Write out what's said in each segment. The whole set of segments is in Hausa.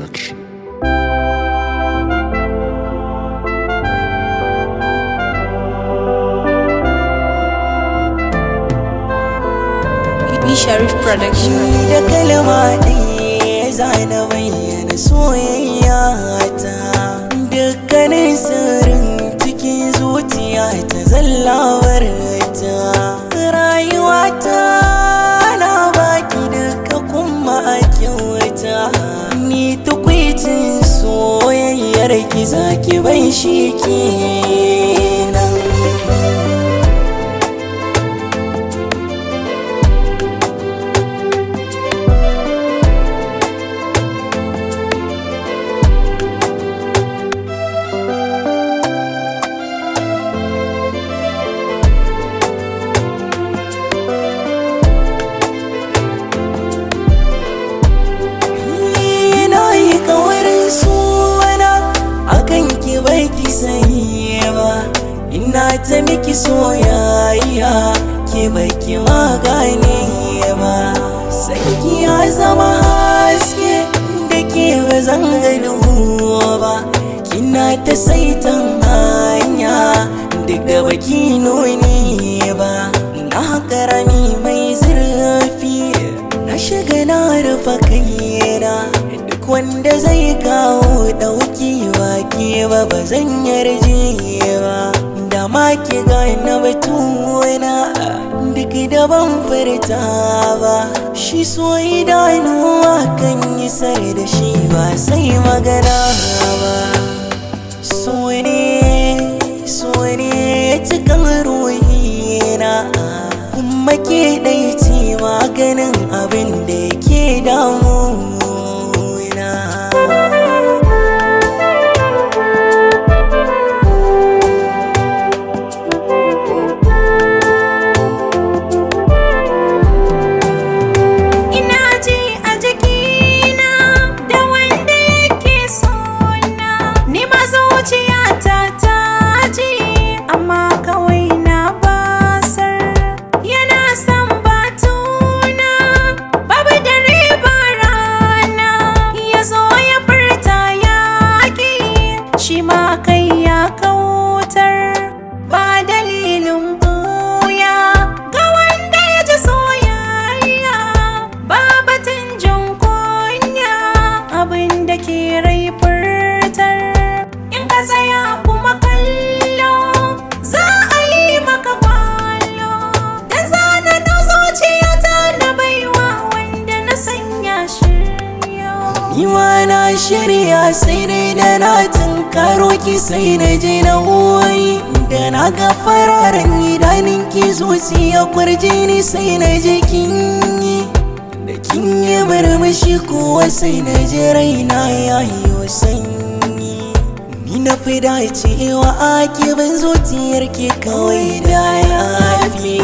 production. B Sharif Production. Ni da kalma ɗaya za na bayyana soyayya ta dukkanin sirrin cikin zuciya ta zallawar ta rayuwa ta na baki duka kuma a kyauta ni tukwicin soyayyar ki zaki bai shi kenan na yi kawarin suna akan ki bai ki sani ba ina ta miki soyayya ke bai ki magane ba sanki ya zama haske da ke ba zan gani ba kina ta saitan hanya duk da baki nuni ba na karami mai zurfi na shiga na rufe kaina duk wanda zai kawo dauki ke ba ba zan yarje ba da ma ki gane batuna duk da ban furta ba shi so idanuwa kan yi sar da shi ba sai magana ba so ne so ne cikin ruhina kuma ke ɗai ce maganin abin da ke damuna Ina ji a jikina da wanda yake sona. Ni ma zuciyata ta ji amma kawai na basar. Yana son batuna babu dare ba rana. Ya zo ya furta yaƙi shi ma kai ya kautar. Ba dalilin buya ga wanda ya ji soyayya ba batun jin kunya abin da ke rai furtar in ka tsaya kuma kallo za a yi maka kwallo da zana na zuciyata na baiwa wanda na sanya shirya Niwa na shirya sai dai da na tunkaro ki sai na je na wai da na ga fararen idanun ki zuciya kwarje ni sai na je kin yi da kin yi murmushi kuwa sai na je raina ya yi sanyi ni na fi dacewa a kibin zuciyar ki kawai da ya fi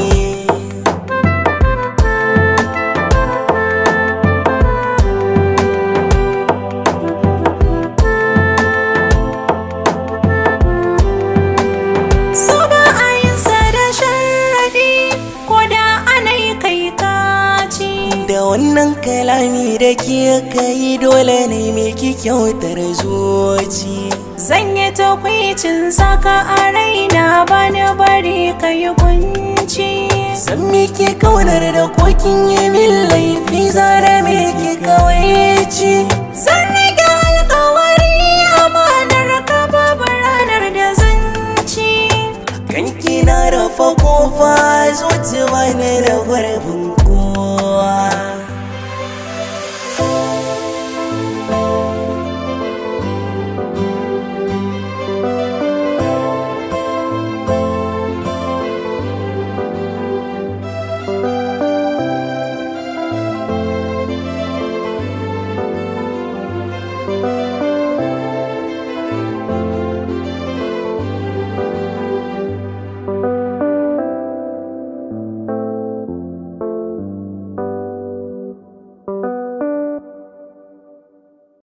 So ba a yin sa da sharadi ko da ana yi kai kaci Da wannan kalami da ke kai dole ne mai ki kyautar zuci. Zan yi takwicin saka a raina ba na bari ka yi kunci San me ke kaunar da kokin yi min laifi zara me ke kawai ci. Zan rage alkawari amanar ka babu ranar da zan ci Kanki na rafa kofa zuci bani da gurbin